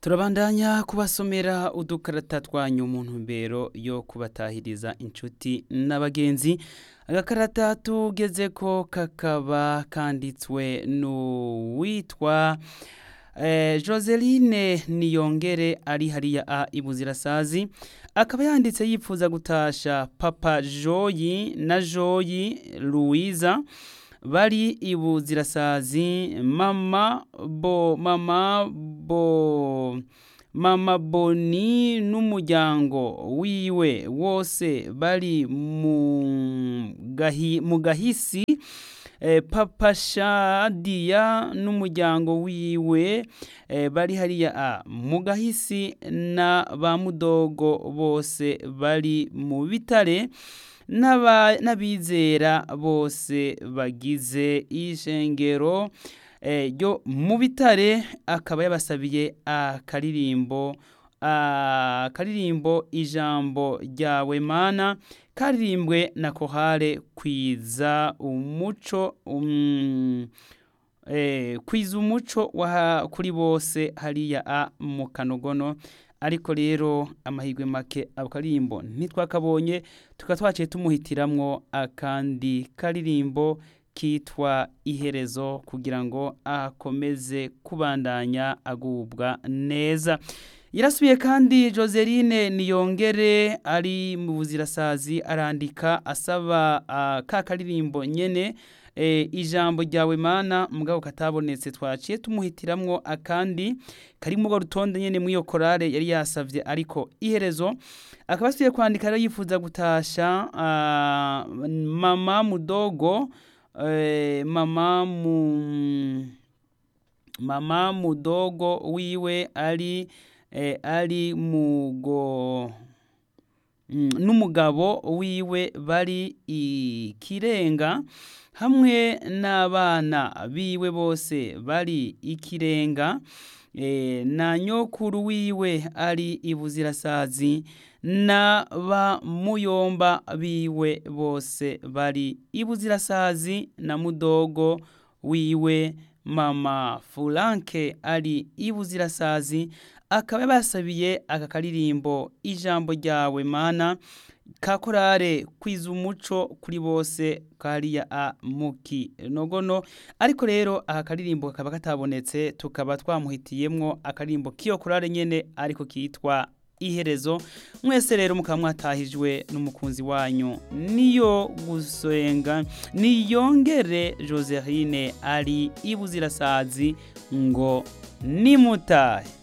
turabandanya kubasomera udukarata twanyu mu ntumbero yo kubatahiriza inshuti n'abagenzi agakarata tugeze ko kakaba kanditswe n'uwitwa eh, joseline niyongere ari hariya a ibuzirasazi akaba yanditse yipfuza gutasha papa joyi na joyi louisa bari ibuzirasazi mama bo mama bo mama boni n'umuryango wiwe wose bari mu gahi, mu gahisi eh, papa shadiya n'umuryango wiwe eh, bari hariya a mu gahisi na ba mudogo bose bari mu bitare n'aba- n'abizera bose bagize ishengero eh, ryo mu bitare akaba yabasabiye akaririmbo akaririmbo ijambo ryawe mana karirimbwe na kohare kwiza umuco um, eh, kwiza umuco wa kuri bose hariya a mu kanogono ariko rero amahirwe make ako karirimbo ntitwakabonye tukaba twaciye tumuhitiramwo akandi karirimbo kitwa iherezo kugira ngo akomeze kubandanya agubwa neza yarasubiye kandi joseline niyongere ari mu buzirasazi arandika asaba uh, ka karirimbo nyene e, ijambo ryawe mana mugabo katabonetse twaciye tumuhitiramwo akandi kari mu rutonde nyene mw'iyo korale yari yasavye ariko iherezo akaba asubiye kwandika rero yifuza gutasha uh, mama mudogo eh, mama mu mama mudogo wiwe ari eh, ari mugo Mm, n'umugabo wiwe bari ikirenga hamwe n'abana biwe bose bari ikirenga e, na nyokuru wiwe ari ibuzirasazi na ba muyomba biwe bose bari ibuzirasazi na mudogo wiwe mama furanke ari ibuzirasazi akaba yabasabiye aka karirimbo ijambo ryawe mana ka korale kwiza umuco kuri bose kariya a muki nogono ariko rero aka karirimbo kakaba katabonetse tukaba twamuhitiyemwo akaririmbo k'iyo korale nyene ariko kitwa iherezo mwese rero mukaba mwatahijwe n'umukunzi wanyu niyo gusenga niyongere joseline ari ibuzirasazi ngo nimutahe